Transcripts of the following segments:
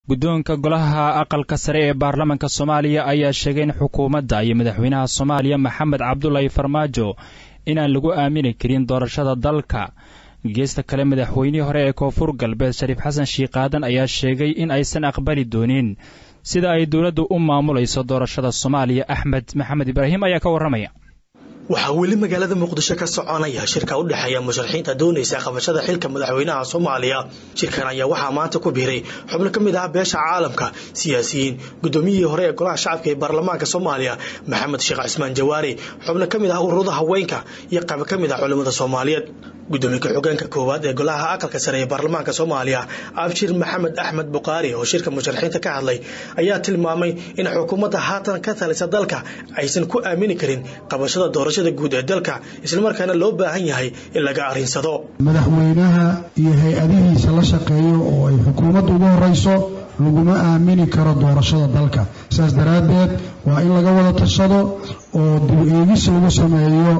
guddoonka golaha aqalka sare ee baarlamaanka soomaaliya ayaa sheegay in xukuumadda iyo madaxweynaha soomaaliya maxamed cabdulaahi farmaajo inaan lagu aamini karin doorashada dalka geesta kale madaxweynihii hore ee koonfur galbeed shariif xasan shiikaadan ayaa sheegay in aysan aqbali doonin sida ay dowladdu u maamulayso doorashada soomaaliya axmed maxamed ibraahim ayaa ka warramaya waxaa weli magaalada muqdisho ka soconaya shirka u dhexeeya musharaxiinta doonaysa qabashada xilka madaxweynaha soomaaliya shirkan ayaa waxaa maanta ku biiray xubno ka mid ah beesha caalamka siyaasiyiin guddoomiyihii hore ee golaha shacabka ee baarlamaanka soomaaliya maxamed sheekh cismaan jawaari xubno ka mid ah ururada haweenka iyo qayb ka mid ah culimmada soomaaliyeed gudoomiye ku-xigeenka koowaad ee golaha aqalka sare ee baarlamaanka soomaaliya abshir maxamed axmed bukaari oo shirka musharaxiinta ka hadlay ayaa tilmaamay in xukuumadda haatan ka talisa dalka aysan ku aamini karin qabashada doorashada guud ee dalka islamarkaana loo baahan yahay in laga arinsado madaxweynaha iyo hay-adihiisa la shaqeeyo oo ay xukuumadda ugu horeyso laguma aamini karo doorashada dalka saas daraaddeed waa in laga wada tashado oo dib eegis lagu sameeyo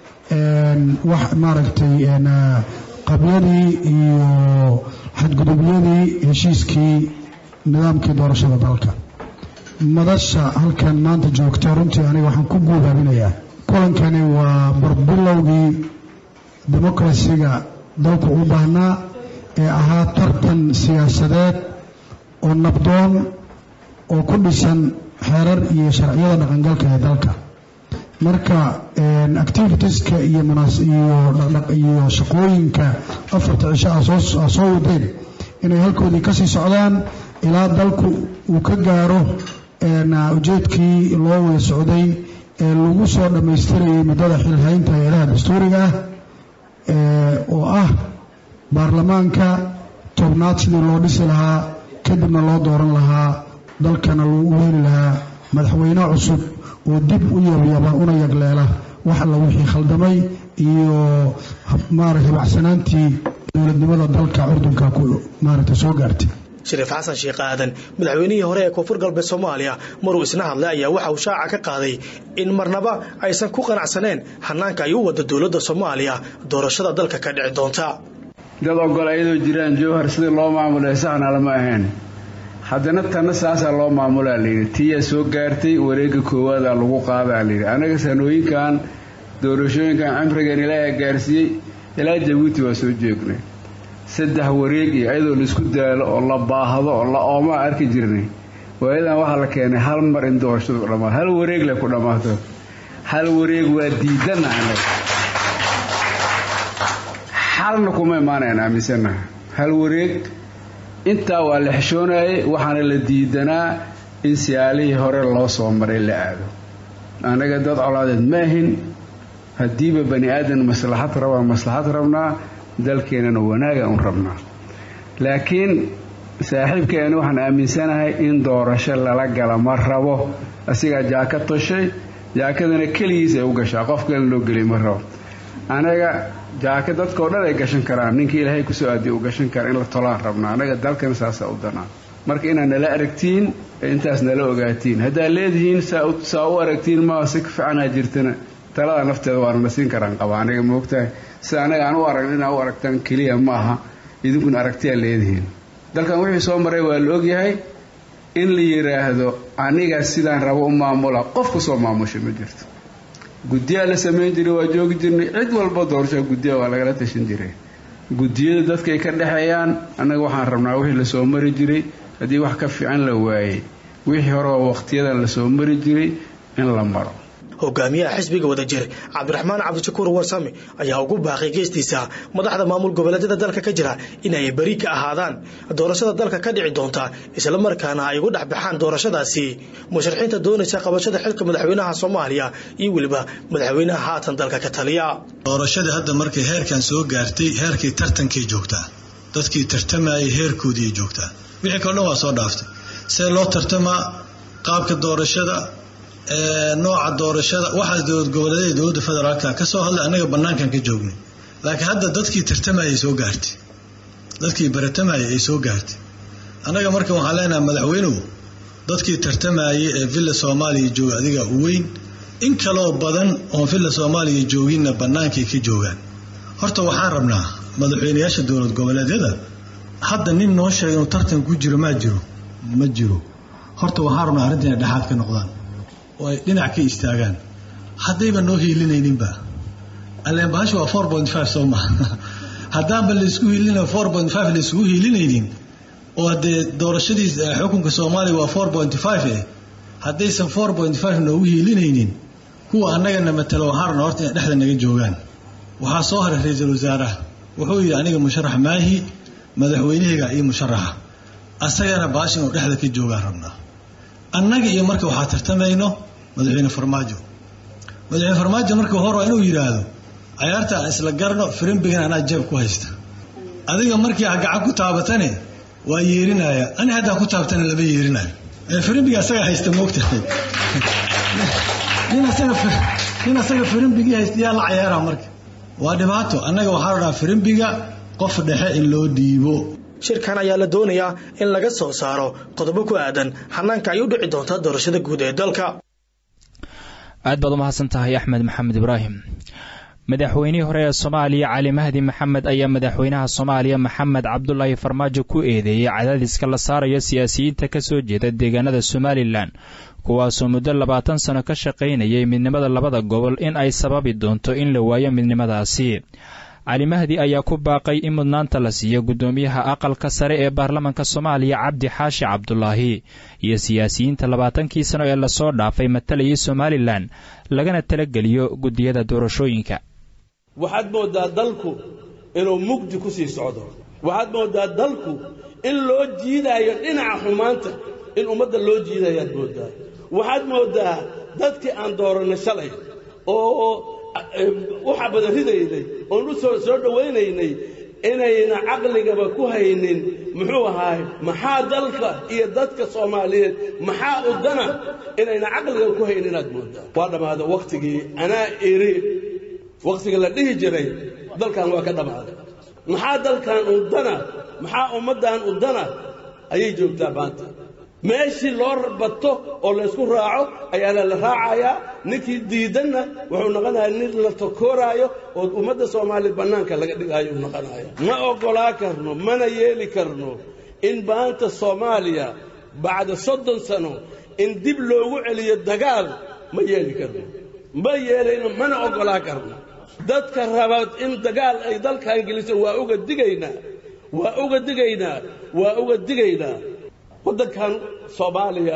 wax maaragtay qabyadii iyo xadgudubyadii heshiiskii nidaamkii doorashada dalka madasha halkan maanta joogta runtii aniga waxaan ku guubaabinayaa kulankani waa barbilowgii demokrasiga dalku u baahnaa ee ahaa tartan siyaasadeed oo nabdoon oo ku dhisan xeerar iyo sharciyada dhaqangalka ee dalka marka activitieska iyo iyo shaqooyinka afarta cisho a soo wadeen inay halkoodii kasii socdaan ilaa dalku uu ka gaaro ujeedkii loo wada socday ee lagu soo dhammaystirayay muddada xilhaynta hay-adaha dastuuriga ah oo ah baarlamaanka tobnaad sidii loo dhisi lahaa kadibna loo dooran lahaa dalkana lagu heli lahaa madaxweyne cusub oo dib u yabyaba una yagleela wax alla wixii khaldamay iyo maarata hibacsanaantii dowladnimada dalka curdunka ku maaragta soo gaartay shariif xasan sheekh aadan madaxweynihii hore ee koonfur galbeed soomaaliya maruu isna hadlay ayaa waxa uu shaaca ka qaaday in marnaba aysan ku qanacsaneen hanaanka ay u wada dowladda soomaaliya doorashada dalka ka dhici doonta dad ogol ayadoo jiraan jowhar sidii loo maamulay saxna lama ahayn haddana tanna saasaa loo maamulaa layidhi tiyaa soo gaartay wareegga koowaadaa lagu qaadaa layidhi annaga sanooyinkan doorashooyinkan cimrigan ilaaha gaarsiiyey ilaa jabuuti waa soo joognay saddex wareeg iyo ayadoo laisku daalo oo la baahdo oo la oomaa arki jirnay waayadan waxaa la keenay hal mar in doorashadu dhamaato hal wareeg le ku dhammaato hal wareeg waa diidanna annaga xalna kuma imaanayan aaminsannaha hal wareeg intaa waa la xeshoonayay waxaana la diidanaa in siyaalihii hore loo soo maray la aado annaga dad colaadeed ma ahin haddiiba bani aadan maslaxad rabaa maslaxad rabnaa dalkeenana wanaaga un rabnaa laakiin saaxiibkeeni waxaan aaminsanahay in doorasho lala gala ma rabo asigaa jaaka toshay jaakadana keligiis ay u gashaa qof kale loo geliy ma rabo anaga jaaka dadkao dhan ay gashan karaan ninkii ilaahay kusoo aadiya u gashan kara in la tolaan rabnaa anaga dalkan saasaa u danaa marka inaad nala aragtiin intaas nala ogaatiin haddaad leedihiin saa u aragtiin maa si ka fiicanaa jirtana talada nafteeda waana na siin karaan qaba aniga moogtahay sida anaga aan u aragn inaa u aragtaan keliya ma aha idinkuna aragtiyaa leedihiin dalkan wixii soo maray waa la ogyahay in la yidhaahdo aniga sidaan rabo u maamula qof kusoo maamusha ma jirto guddiyaa la samayn jiray waa joogi jirnay cid walba doorashaa guddiya waa lagala tashan jiray guddiyada dadkay ka dhexeeyaan annaga waxaan rabnaa wixii lasoo mari jiray haddii wax ka fiican la waayey wixii hore oo waqtiyadan lasoo mari jiray in la maro hogaamiyaha xisbiga wadajir cabdiraxmaan cabdishakuur warsame ayaa ugu baaqay geestiisa madaxda maamul goboleedyada dalka ka jira inay beri ka ahaadaan doorashada dalka ka dhici doonta islamarkaana ay ugu dhex baxaan doorashadaasi musharaxiinta doonaysa qabashada xilka madaxweynaha soomaaliya iyo weliba madaxweynaha haatan dalka ka taliya doorashadii hadda markay heerkan soo gaartay heerkii tartankay joogtaa dadkii tartamayay heerkoodiiay joogtaa wixii kale dhan waa soo dhaaftay see loo tartamaa qaabka doorashada nooca doorashada waxaas dowlad goboleedyada dowladda federaalka ka soo hadlay annaga bannaankan ka joognay laakiin hadda dadkii tartamayay soo gaartay dadkii baratamayay ay soo gaartay annaga marka waxaan leenahay madaxweynuhu dadkii tartamayay ee villa soomaaliya jooga adiga u weyn in kaloo badan oon villa soomaaliya jooginna bannaankay ka joogaan horta waxaan rabnaa madaxweynayaasha dowlad goboleedyada hadda nin noo sheega inuu tartan ku jiro maa jiro ma jiro horta waxaa rabnaa arrinta inay dhexaad ka noqdaan oo ay dhinac ka istaagaan haddayba noo hiilinayninba alleen bahasha waa four point five soo maha haddaanba laysku hiilina four point five layskugu hiilinaynin oo haddee doorashadiis xukunka soomaaliya waa four point five eh haddaysan four point five noogu hiilinaynin kuwa annagana matalo waxaa rabnaa horta inay dhexda naga joogaan waxaa soo haray ra-iisul wasaaraha wuxuu yidhi aniga musharax maahi madaxweynahayga iyo musharaxa asagana baasha inuu dhexda ka joogaan rabnaa annaga iyo marka waxaa tartamayno madaxweyne farmaajo madaxweyne farmaajo marka hor waa inuu yidhaahdo cayaarta aan isla garno firimbigan anaa jeeb ku haysta adiga markii a gacan ku taabatane waa yeerinaya ani haddaan ku taabtana lama yeerinayo firimbiga asaga haysta moogtahay nin asaga firimbigii haysta yaa la cayaara marka waa dhibaato annaga waxaa rabnaa firimbiga qof dhexe in loo dhiibo shirkan ayaa la doonayaa in laga soo saaro qodobo ku aadan xanaanka ay u dhici doonta doorashada guud ee dalka aad baad u mahadsan tahay axmed maxamed ibraahim madaxweynihii hore ee soomaaliya cali mahdi maxamed ayaa madaxweynaha soomaaliya maxamed cabdulaahi farmaajo ku eedeeyey cadaadiska la saarayo siyaasiyiinta ka soo jeeda deegaanada somalilan kuwaasoo muddo labaatan sano ka shaqaynayay midnimada labada gobol in ay sababi doonto in la waayo midnimadaasi cali mahdi ayaa ku baaqay in mudnaanta la siiyo guddoomiyaha aqalka sare ee baarlamanka soomaaliya cabdi xaashi cabdulaahi iyo siyaasiyiinta labaatankii sano ee lasoo dhaafay matalayay somalilan lagana talageliyo guddiyada doorashooyinka waxaad moodaa dalku inuu mugdi ku sii socdo waxaad moodaa dalku in loo jiidaayo dhinaca xumaanta in ummadda loo jiidayaad moodaa waxaad moodaa dadkii aan dooranay shalay oo u xabada ridaynay oon u soo soo dhowaynaynay inayna caqligaba ku haynin muxuu ahaay maxaa dalka iyo dadka soomaaliyeed maxaa udana inayna caqligaba ku haynin inaad moodaa waa dhammaada wakhtigii anaa iri wakhtiga la dhihi jiray dalkan waa ka dhammaaday maxaa dalkan udana maxaa ummaddan udana ayay joogtaa maanta meeshii loo bato oo laysku raaco ayaana la raacayaa ninkii diidanna wuxuu noqonayaa nin la takooraayo oo ummadda soomaaliya bannaanka laga dhigaayo uu noqonaya ma oggolaa karno mana yeeli karno in maanta soomaaliya bacda soddon sano in dib loogu celiyo dagaal ma yeeli karno ma yeelayno mana oggolaa karno dadka raba in dagaal ay dalkan geliso waa uga digaynaa waa uga digaynaa waa uga digaynaa waddankan soomaaliya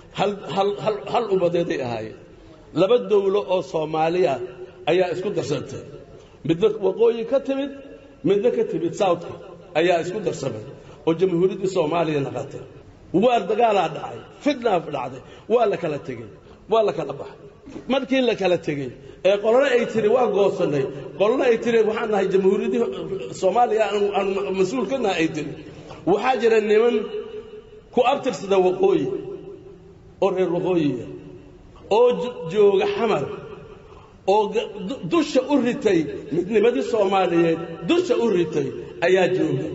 hal ummadeeday ahaayeen laba dawlo oo soomaaliya ayaa isku darsantay midna waqooyi ka timid midna ka timid southka ayaa isku darsamay oo jamhuuriyaddii soomaaliya naqatay waa dagaalaa dhacay fitnaa dhacday waa la kala tegey waa la kala baxay markii la kala tegey ee qolona ay tiri waa goosannay qolona ay tiri waxaan nahay jamhuuriyaddii soomaaliya aan mas-uul ka nahay ay tiri waxaa jira niman ku abtirsada waqooyi oo reer waqooyiya oo jooga xamar oo dusha u ritay midnimadii soomaaliyeed dusha u ritay ayaa jooga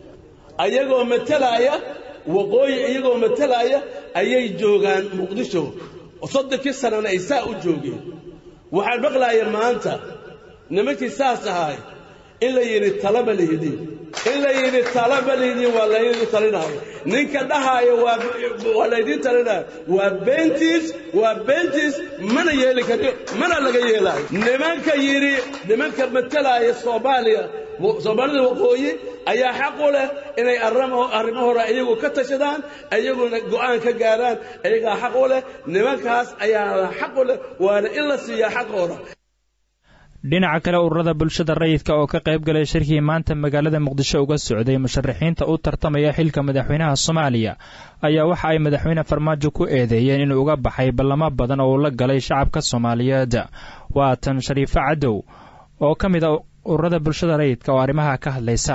ayagoo matalaaya waqooyi iyagoo matalaaya ayay joogaan muqdisho soddonkii sanana ay saa u joogeen waxaan maqlaaya maanta nimankii saas ahaay in la yidhi talama lihidin in la yidhi talama lihidin waa laydin talinaayo ninka dhahaayo waa laydin talinaayo waa beentiis waa beentiis mana yeeli kariyo mana laga yeelaayo nimanka yidhi nimanka matalaaya soomaaliya soomaalida waqooyi ayaa xaq u leh inay arrimo hore iyagu ka tashadaan iyaguna go'aan ka gaaraan iyagaa xaq u leh nimankaas ayaa xaq u leh waana in la siiyaa xaqooda dhinaca kale ururada bulshada rayidka oo ka qayb galay shirkii maanta magaalada muqdisho uga socday musharaxiinta u tartamaya xilka madaxweynaha soomaaliya ayaa waxa ay madaxweyne farmaajo ku eedeeyeen inuu uga baxay ballamo badan oo uu la galay shacabka soomaaliyeed waa tan shariifo cadow oo ka mid a ururada bulshada rayidka oo arrimaha ka hadlaysa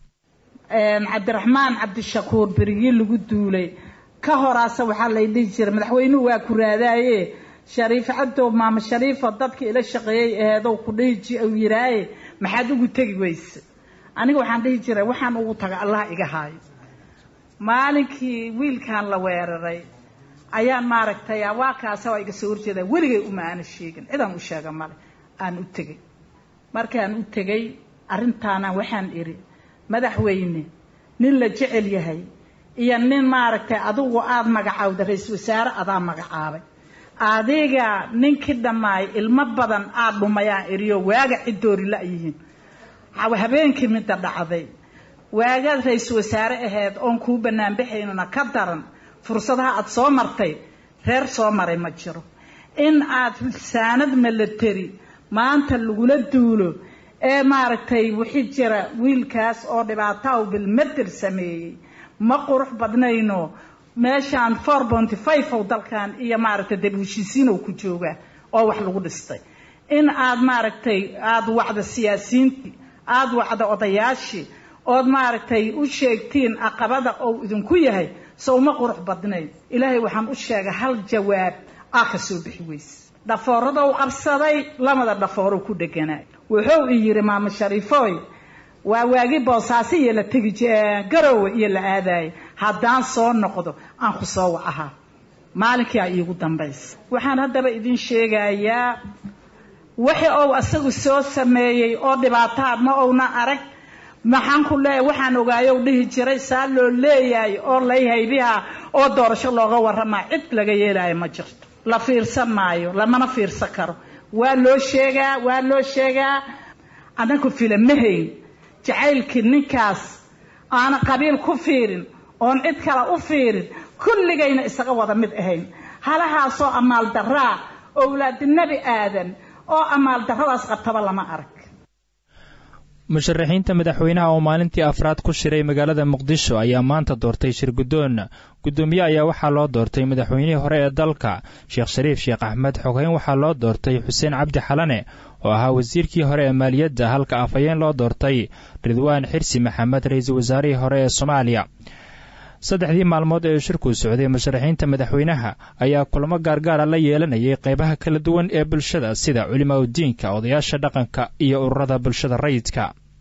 cabdiraxmaan cabdishakuur berigii lagu duulay ka horaase waxaa lay dhihi jiray madaxweynuhu waa ku raadaaye shariif cadow maama shariifo dadkii ila shaqeeyey aheedow ku dhihi u yiraaye maxaad ugu tegi weyse aniga waxaan dhihi jiray waxaan ugu taga allah iga haayo maalinkii wiilkan la weeraray ayaan maaragtay waa kaasa waa iga soo horjeeda weligay uma aana sheegin cidaan u sheega male aan u tegey markaan u tegey arrintaana waxaan idhi madaxweyne nin la jecel yahay iyo nin maaragtay adigu aada magacaawda ra-iisul wasaare adaa magacaabay adiga ninkii dhammaay ilmo badan aada dhumayaan eriyo waaga ciddoori la-yihiin habeenkii midda dhacday waagaad ra-iisul wasaare aheyd oon kuu banaanbaxaynuna ka daran fursadaha aada soo martay reer soo maray ma jiro in aad saanad milateri maanta lagula duulo ee maaragtay wixii jira wiilkaas oo dhibaataha bilmader sameeyey ma qurux badnayno meeshaan four bonty five ow dalkan iyo maaragtay dab heshiisiinow ku jooga oo wax lagu dhistay in aad maaragtay aada wacda siyaasiyiintii aada wacda odayaashii ood maaragtay u sheegtiin aqabada ou idinku yahay sow ma qurux badnayn ilaahay waxaan u sheegay hal jawaab aa ka soo bixi weyse dhafooradou qabsaday lamada dhafoorow ku dheganaay wuxuu i yidhi maamo shariifooy waa waagi boosaaso iyo la tegi garowe iyo la aadaayay haddaan soo noqdo aan ku soo wacahaa maalinkii a iigu dambaysa waxaan haddaba idin sheegayaa wixii ou asagu soo sameeyey oo dhibaataha ma ouna arag maxaan ku leeyahay waxaan ogaayow dhihi jiray saa loo leeyahay oo lay haybiha oo doorasho looga warramaa cid laga yeelaayo ma jirto la fiirsan maayo lamana fiirsan karo waa loo sheegaa waa loo sheegaa anaku fila ma hayn jacaylkii ninkaas aana qabiil ku fiirin oon cid kale u fiirin kulligayna isaga wada mid ahayn halahaasoo amaal daraa owlaadi nebi aadan oo amaal darradaas qabtaba lama arag musharaxiinta madaxweynaha oo maalintii afraad ku shiray magaalada muqdisho ayaa maanta doortay shir guddoon guddoomiye ayaa waxaa loo doortay madaxweynihii hore ee dalka sheekh shariif sheekh axmed xogeyn waxaa loo doortay xuseen cabdi xalane oo ahaa wasiirkii hore ee maaliyadda halka afhayeen loo doortay ridwaan xirsi maxamed ra-iisul wasaarihii hore ee soomaaliya saddexdii maalmood ee shirkuu socday musharaxiinta madaxweynaha ayaa kulamo gaargaara la yeelanayay qeybaha kala duwan ee bulshada sida culimaa udiinka odayaasha dhaqanka iyo ururada bulshada rayidka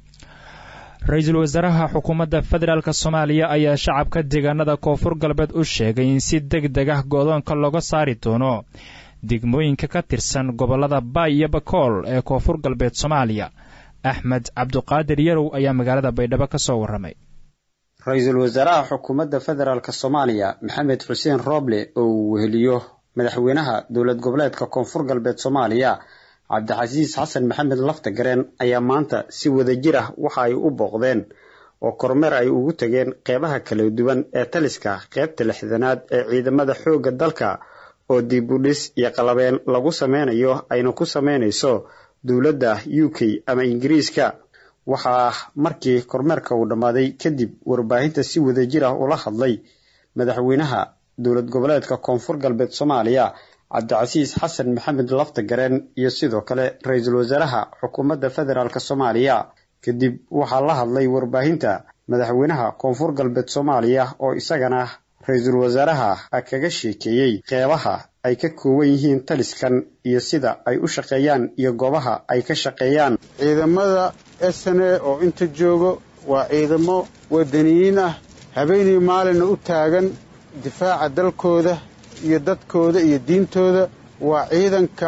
ra-iisul wasaaraha xukuumadda federaalk soomaaliya ayaa shacabka deegaanada koonfur galbeed u sheegay in si deg deg ah goodoonka looga saari doono degmooyinka ka tirsan gobollada baay iyo bakool ee koonfur galbeed soomaaliya axmed cabduqaadir yarow ayaa magaalada baydhabo ka soo warramay ra-iisul wasaaraha xukuumadda federaalk soomaaliya maxamed xuseen rooble oo uu weheliyo madaxweynaha dowlad goboleedka koonfur galbeed soomaaliya cabdixasiis xasan maxamed laftagareen ayaa maanta si wadajir ah waxa ay u booqdeen oo kormeer ay ugu tageen qeybaha kala duwan ee taliska qeybta lixdanaad ee ciidamada xoogga dalka oo dib u dhis iyo qalabeen lagu sameynayo ayna ku sameynayso dowladda u k ama ingiriiska waxaa markii kormeerka uu dhammaaday kadib warbaahinta si wadajir ah ula hadlay madaxweynaha dowlad goboleedka koonfur galbeed soomaaliya cabdicasiis xasan maxamed laftagareen iyo sidoo kale ra-iisul wasaaraha xukuumadda federaalk soomaaliya kadib waxaa la hadlay warbaahinta madaxweynaha koonfur galbeed soomaaliya oo isagana ra-iisul wasaaraha kaga sheekeeyey qeybaha ay ka kooban yihiin taliskan iyo sida ay u shaqeeyaan iyo goobaha ay ka shaqeeyaan ciidamada sne oo inta joogo waa ciidamo wadaniyiin ah habeenii maalina u taagan difaaca dalkooda iyo dadkooda iyo diintooda waa ciidanka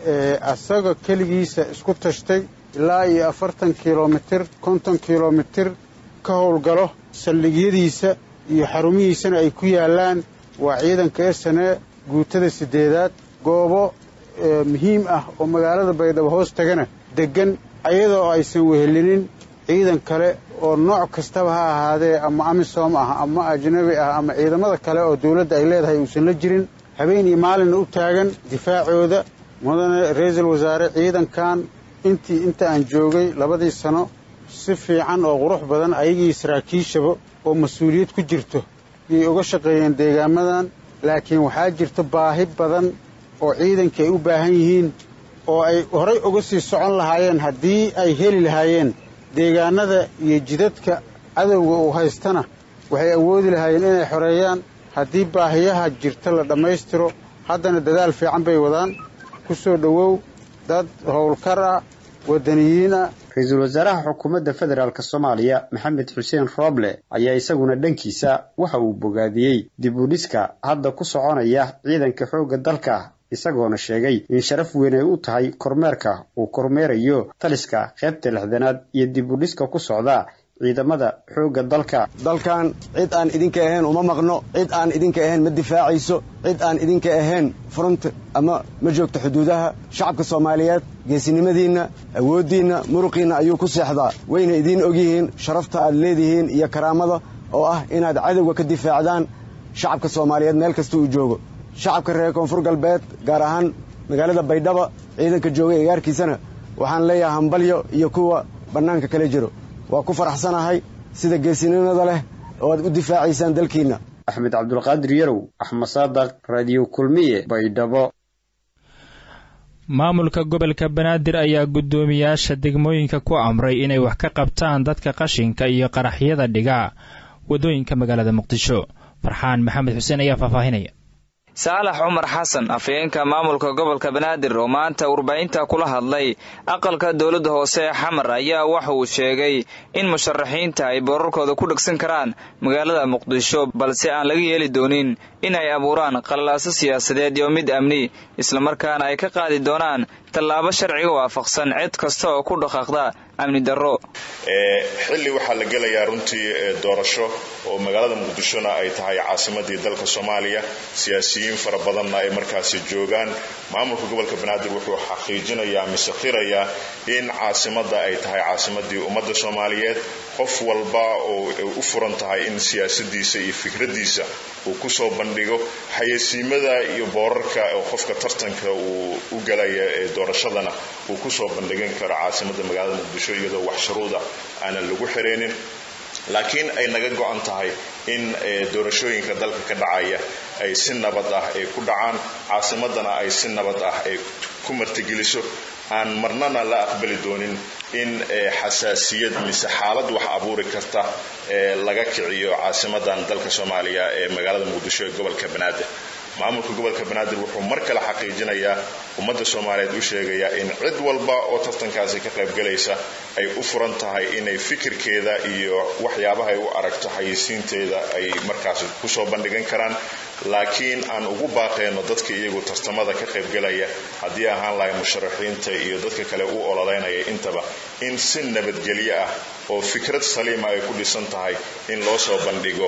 asaga keligiisa isku tashtay ilaa iyo afartan kilomitir konton kilomitir ka howlgalo saldhigyadiisa iyo xarumihiisana ay ku yaallaan waa ciidanka sne guutada siddeedaad goobo muhiim ah oo magaalada baydhabo hoos tagana deggan ayadoo aysan wehelinin ciidan kale oo nooc kastaba ha ahaadee ama amisom ah ama ajnabi ah ama ciidamada kale oo dawladda ay leedahay uusan la jirin habeen iyo maalinna u taagan difaacooda mudane ra-iisul wasaare ciidankan intii inta aan joogay labadii sano si fiican oo qurux badan ayagii saraakiishaba oo mas-uuliyad ku jirto yay uga shaqeeyeen deegaamadan laakiin waxaa jirta baahi badan oo ciidankii ay u baahan yihiin oo ay horay uga sii socon lahaayeen haddii ay heli lahaayeen deegaanada iyo jidadka cadowga uu haystana waxay awoodi lahaayeen inay xoreeyaan haddii baahiyaha jirta la dhammaystiro haddana dadaal fiican bay wadaan ku soo dhowow dad howlkar ah waddaniyiin ah ra-iisul wasaaraha xukuumadda federaalk soomaaliya maxamed xuseen rooble ayaa isaguna dhankiisa waxa uu bogaadiyey dib u dhiska hadda ku soconaya ciidanka xoogga dalka isagoona sheegay in sharaf weyn ay u tahay kormeerka uu kormeerayo taliska qaybta lixdanaad iyo dib u dhiska ku socda ciidamada xoogga dalka dalkan cid aan idinka ahayn uma maqno cid aan idinka ahayn ma difaacayso cid aan idinka ahayn front ama ma joogto xuduudaha shacabka soomaaliyeed geesinimadiinna awooddiinna muruqiinna ayuu ku seexdaa wayna idiin ogyihiin sharafta aad leedihiin iyo karaamada oo ah inaad cadowga ka difaacdaan shacabka soomaaliyeed meel kasta uu joogo shacabka reer koonfur galbeed gaar ahaan magaalada baydhaba ciidanka jooga eegaarkiisana waxaan leeyahay hambalyo iyo kuwa bannaanka kala jiro waa ku faraxsanahay sida geesinimada leh oo aad u difaacaysaan dalkiinna axmed cabdulqaadir yarow axmed saadaq raadiyo kulmiye baydhabo maamulka gobolka banaadir ayaa guddoomiyaasha degmooyinka ku amray inay wax ka qabtaan dadka qashinka iyo qaraxyada dhiga waddooyinka magaalada muqdisho farxaan maxamed xuseen ayaa faahfaahinaya saalax cumar xasan afhayeenka maamulka gobolka banaadir oo maanta warbaahinta kula hadlay aqalka dowladda hoose ee xamar ayaa waxa uu sheegay in musharaxiinta ay boorarkooda ku dhegsan karaan magaalada muqdisho balse aan laga yeeli doonin in ay abuuraan qallalaaso siyaasadeed iyo mid amni islamarkaana ay ka qaadi doonaan tallaabo sharciga waafaqsan cid kasta oo ku dhaqaaqda amni darro xilli waxaa la gelayaa runtii doorasho oo magaalada muqdishona ay tahay caasimadii dalka soomaaliya siyaasiyiin fara badanna ay markaasi joogaan maamulka gobolka banaadir wuxuu xaqiijinayaa mise qirayaa in caasimadda ay tahay caasimadii ummadda soomaaliyeed qof walba oo u furan tahay in siyaasadiisa iyo fikradiisa uu kusoo bandhigo xayeysiimada iyo boorarka oo qofka tartanka uu u galaya ee doorashadana uu kusoo bandhigan karo caasimadda magaalada muqdisho iyadoo wax shuruuda aanan lagu xiraynin laakiin ay naga go-an tahay in doorashooyinka dalka ka dhacaya ay si nabad ah ay ku dhacaan caasimadana ay si nabad ah ay ku martigeliso aan marnana la aqbali doonin in xasaasiyad mise xaalad wax abuuri karta laga kiciyo caasimadan dalka soomaaliya ee magaalada muqdisho ee gobolka banaadir maamulka gobolka banaadir wuxuu mar kale xaqiijinayaa ummadda soomaaliyeed u sheegayaa in cid walba oo tartankaasi ka qaybgalaysa ay u furan tahay inay fikirkeeda iyo waxyaabaha ay u aragto xayeysiinteeda ay markaasi kusoo bandhigan karaan laakiin aan ugu baaqeyno dadka iyagu tartamada ka qaybgalaya haddii ahaan lahay musharaxiinta iyo dadka kale u ololeynaya intaba in si nabadgelyo ah oo fikrad saliima ay ku dhisan tahay in loo soo bandhigo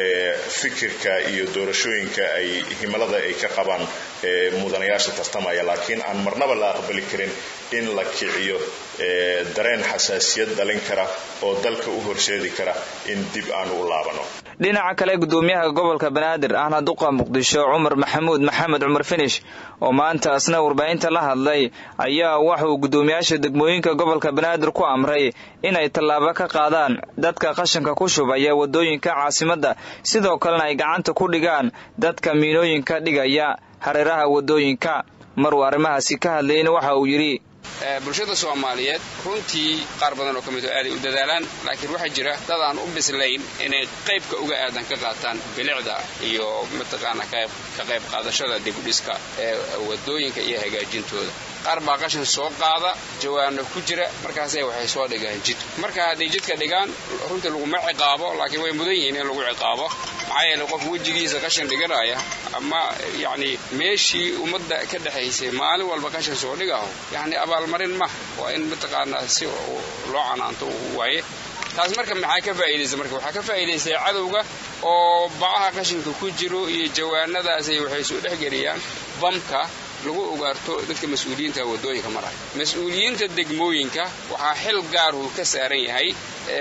fikirka iyo doorashooyinka ay himilada ay ka qabaan mudanayaasha tartamaya laakiin aan marnaba la aqbali karin in la kiciyo dareen xasaasiyad dhalin kara oo dalka u horseedi kara in dib aanu u laabano dhinaca kale gudoomiyaha gobolka banaadir ahna duqa muqdisho cumar maxamuud maxamed cumar finish oo maanta asna warbaahinta la hadlay ayaa waxauu gudoomiyaasha degmooyinka gobolka banaadir ku amray inay tallaabo ka qaadaan dadka qashanka ku shubaya wadooyinka caasimadda sidoo kalena ay gacanta ku dhigaan dadka miinooyinka dhigaya hareeraha wadooyinka maruu arrimahaasi ka hadlayna waxa uu yidhi bulshada soomaaliyeed runtii qaar badan oo ka mid oo aaday u dadaalaan laakiin waxaa jira dad aan u bislayn inay qaybka uga aadan ka qaataan bilicda iyo mataqaana ka qayb qaadashada dibudhiska ee wadooyinka iyo hagaajintooda qaar baa qashin soo qaada jawaano ku jira markaasay waxay soo dhigaan jid marka hadday jidka dhigaan runtii laguma ciqaabo laakiin way mudan yihiin in lagu ciqaabo maxaa yeele qof wejigiisa qashin dhiganaya ama yacni meeshii ummadda ka dhexaysay maalin walba qashin soo dhigaho yacni abaalmarin ma waa in mataqaanaa si loo canaanto waaye taas marka maxaa ka faa'iidaysa marka waxaa ka faa'iidaystay cadowga oo bacaha qashinka ku jiro iyo jawaanadaasay waxay soo dhexgeliyaan bamka lagu ogaarto dadka mas-uuliyiinta wadooyinka maraya mas-uuliyiinta degmooyinka waxaa xil gaaruu ka saaran yahay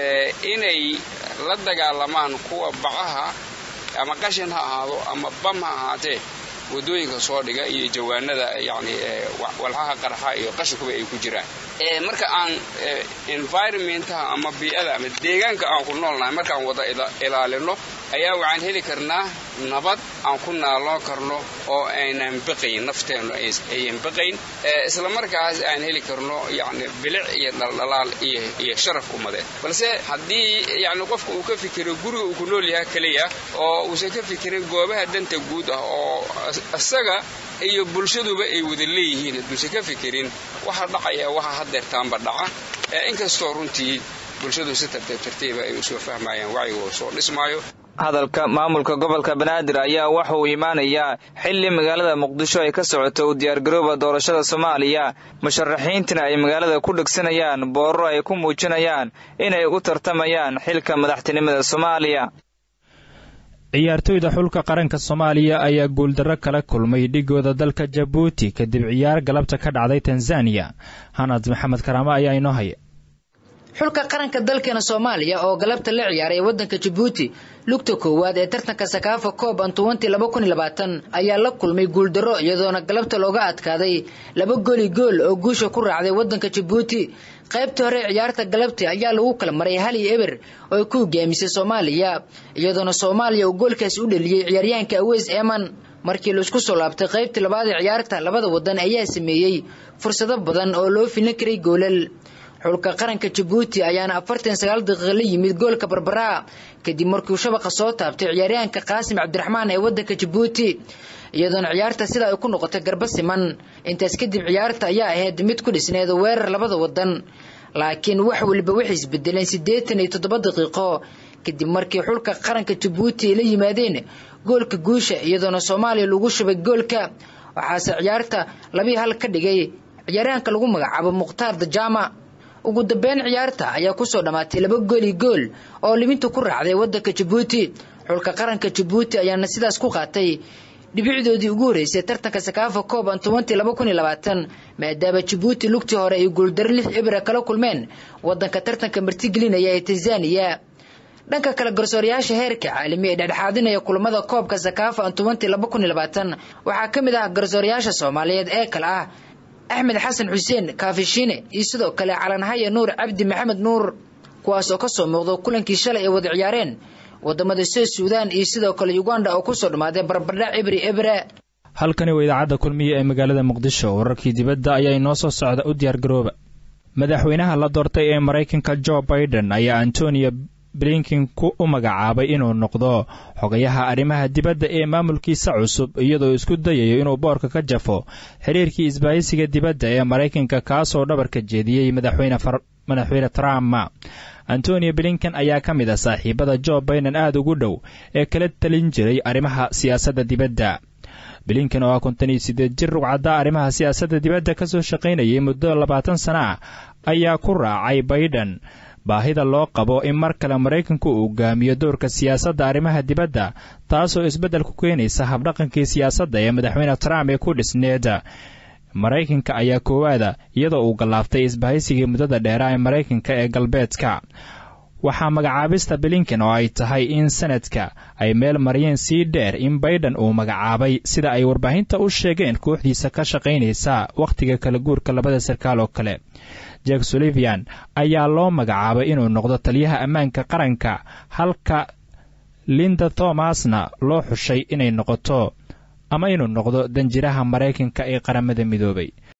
inay la dagaalamaan kuwa bacaha ama qashin ha ahaado ama bam ha ahaatee wadooyinka soo dhiga iyo jawaanada yani walxaha qarxa iyo qashinkuba ay ku jiraan marka aan environmentaha ama bii'ada ama deegaanka aan ku noolnahay markaan wada ilaalino ayaa waxaan heli karnaa nabad aan ku naaloo karno oo aynan baqayn nafteennu ayan baqayn isla markaas aan heli karno yani bilic iyo dhaldhalaal iyo sharaf ummadeed balse haddii yani qofka uu ka fikiro guriga uu ku nool yahay keliya oo uusan ka fikirin goobaha danta guud ah oo isaga iyo bulshaduba ay wada leeyihiin hadduusan ka fikirin waxa dhacaya waxa hadeertaanba dhaca inkastoo runtii bulshadu si tartiib tartiiba ay usoo fahmayaan wacyiga oo soo dhismaayo hadalka maamulka gobolka banaadir ayaa waxa uu imaanayaa xilli magaalada muqdisho ay ka socoto u diyaargarooba doorashada soomaaliya musharaxiintina ay magaalada ku dhegsanayaan boorro ay ku muujinayaan inay u tartamayaan xilka madaxtinimada soomaaliya ciyaartoyda xulka qaranka soomaaliya ayaa guuldarro kala kulmay dhigooda dalka jabuuti kadib ciyaar galabta ka dhacday tanzaniya hanad maxamed karaamo ayaa inoo haya xulka qaranka dalkeena soomaaliya oo galabta la ciyaaray waddanka jabuuti lugta koowaad ee tartanka sakaafa koob antuwanti laba kun iyo labaatan ayaa la kulmay guuldarro iyadoona galabta looga adkaaday laba goli gool oo guusha ku raacday waddanka jabuuti qaybtii hore ciyaarta galabti ayaa lagu kala maray hal iyo eber oo ay ku hogaamisay soomaaliya iyadoona soomaaliya uu goolkaasi u dhaliyey ciyaaryahanka aweys eeman markii laisku soo laabtay qaybtii labaad ee ciyaarta labada wadan ayaa sameeyey fursado badan oo loo filin karay goolal xulka qaranka jabuuti ayaana afartan sagaal daqiiqa la yimid goolka barbaraa kadib markiiuu shabaqa soo taabtay ciyaaryahanka qaasim cabdiraxmaan ee waddanka jabuuti iyadoona ciyaarta sidaa ay ku noqotay garba siman intaas kadib ciyaarta ayaa ahayd mid ku dhisneed weerar labada wadan laakiin wax waliba waxay isbedeleen siddeetan iyo toddoba daqiiqo kadib markii xulka qaranka jabuuti ay la yimaadeen goolka guusha iyadoona soomaaliya lagu shubay goolka waxaase ciyaarta labii hal ka dhigay ciyaaryahanka lagu magacaabo mukhtaar dajaama ugu dambeyn ciyaarta ayaa kusoo dhammaatay laba gooli gool oo libinta ku raacday waddanka jabuuti xulka qaranka jabuuti ayaana sidaas ku qaatay dhibicdoodii ugu horreysay tartanka sakaafa koob antuwanti laba kun iyo labaatan maadaama jabuuti lugtii hore ay guuldaro lix ibra kala kulmeen waddanka tartanka martigelinaya ee tanzaniya dhanka kale garsoorayaasha heerka caalami ee dhexdhexaadinaya kulamada koobka sakaafa antuwanti laba kun iyo labaatan waxaa ka mid ah garsoorayaasha soomaaliyeed ee kale ah axmed xasan xuseen kaafishiine iyo sidoo kale calanhaya nuur cabdi maxamed nuur kuwaas oo kasoo muuqda kulankii shalay ay wada ciyaareen wadamada soo suudaan iyo sidoo kale uganda oo kusoo dhammaaday barbardhac ibri ebre halkani waa idaacadda kulmiya ee magaalada muqdisho wararkii dibadda ayaa inoo soo socda u diyaargarooba madaxweynaha la doortay ee maraykanka jo biden ayaa antonio blinkin ku u magacaabay inuu noqdo xogayaha arrimaha dibadda ee maamulkiisa cusub iyadoo isku dayayo inuu boorka ka jafo xiriirkii isbaahisiga dibadda ee maraykanka kaasoo dhabarka jeediyey madaxweyne trump antonio blinken ayaa ka mid ah saaxiibada jo biden aada ugu dhow ee kala talin jiray arrimaha siyaasadda dibadda blinken oo ah konton iyo siddeed jir rugcadda arrimaha siyaasadda dibadda kasoo shaqaynayay muddo labaatan sana ah ayaa ku raacay biden baahida loo qabo in mar kale maraykanku uu hogaamiyo doorka siyaasadda arrimaha dibadda taasoo isbeddel ku keenaysa habdhaqankii siyaasadda ee madaxweyne trump ee ku dhisneed maraykanka ayaa koowaada iyadoo uu gallaaftay isbahaysigii muddada dheeraa ee maraykanka ee galbeedka waxaa magacaabista blinken oo ay tahay in sanadka ay meel mariyeen sii dheer in baiden uu magacaabay sida ay warbaahinta u sheegeen kooxdiisa ka shaqaynaysa wakhtiga kala guurka labada sarkaal oo kale jack sulivian ayaa loo magacaabay inuu noqdo taliyaha ammaanka qaranka halka linda thomasna loo xushay inay noqoto ama inuu noqdo danjiraha maraykanka ee qaramada midoobay